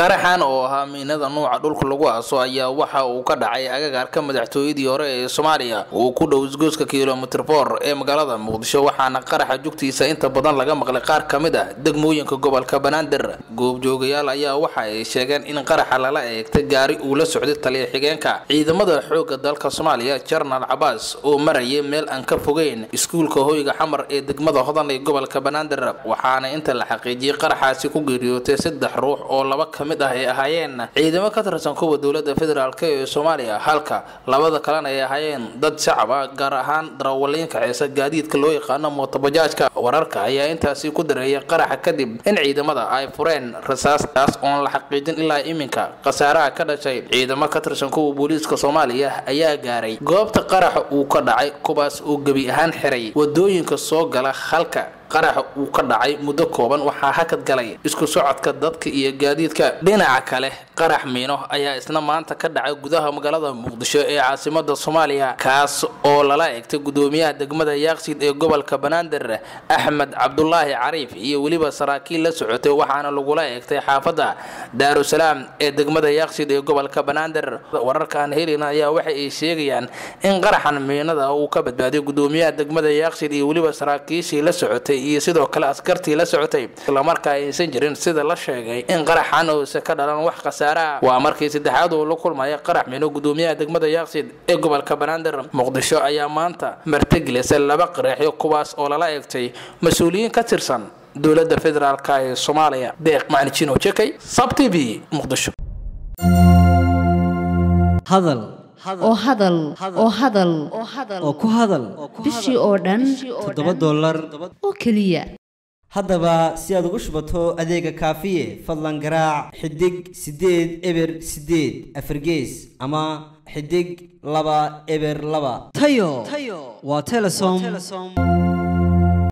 qaraxan oo ahaa miinada nuuca dhulka lagu aaso ayaa waxa uu ka dhacay agagaarka madaxtooyadii hore ee soomaaliya uu ku dhow isgoyska kilomitr for ee magaalada muqdisho waxaana qaraxa jugtiisa inta badan laga maqlay qaar ka mid ah degmooyinka gobolka banaadir goobjoogayaal ayaa waxa ay sheegeen in qaraxa lala eegtay gaari uu la socday taliya xigeenka ciidamada xoogga dalka soomaaliya jarnaal cabaas oo marayay meel aan ka fogeyn iskuulka hoyga xamar ee degmada hodan ee gobolka banaadir waxaana inta la xaqiijiyey qaraxaasi ku geeriyootay saddex ruux oo laba ka mid ah ay ahaayeen ciidamo ka tirsan kuwa dowlada federaalk ee soomaaliya halka labada kalena ay ahaayeen dad shacab ah gaar ahaan darawaliinka ceesa gaadiidka loo yaqaano mootobajaajka wararka ayaa intaasi ku dareeyay qaraxa kadib in ciidamada ay fureen rasaastaas oon la xaqiijin ilaa iminka khasaaraha ka dhashay ciidamo ka tirsan kuwa booliiska soomaaliya ayaa gaaray goobta qaraxa uu ka dhacay kuwaas oo gebi ahaan xiray wadooyinka soo gala halka qaraxa uu ka dhacay muddo kooban waxaa hakad galay isku socodka dadka iyo gaadiidka dhinaca kale qarax miino ayaa isna maanta ka dhacay gudaha magaalada muqdisho ee caasimada soomaaliya kaas oo lala eegtay gudoomiyaha degmada yaaqsiid ee gobolka banaadir axmed cabdulaahi cariif iyo weliba saraakiil la socotay waxaana lagula eegtay xaafadda daarusalaam ee degmada yaaqsiid ee gobolka banaadir wararkaan helina ayaa waxa ay sheegayaan in qaraxan miinada uu ka badbaadiyo gudoomiyaha degmada yaaqsiid iyo weliba saraakiishii la socotay iyo sidoo kale askartii la socotay islamarkaa aysan jirin sida la sheegay in qaraxan uusa ka dhalan wax khasaare ah waa markii saddexaad uu la kulmaya qarax mino gudoomiyaha degmada yaaqsid ee gobolka banaadir muqdisho ayaa maanta martigelisay laba qaraxyo kuwaas oo lala eegtay mas-uuliyiin ka tirsan dowlada federaalk ee soomaaliya deeq macnijino jekay sab t v muqdisho hadal oo hadal oo hadal oo ku hadal bishii oo dhan toddoba dollar oo keliya haddaba si aad ugu shubato adeega kaafiye fadlan garaac xidig siddeed eber siddeed afargees ama xidig laba eber laba tayo waa telesom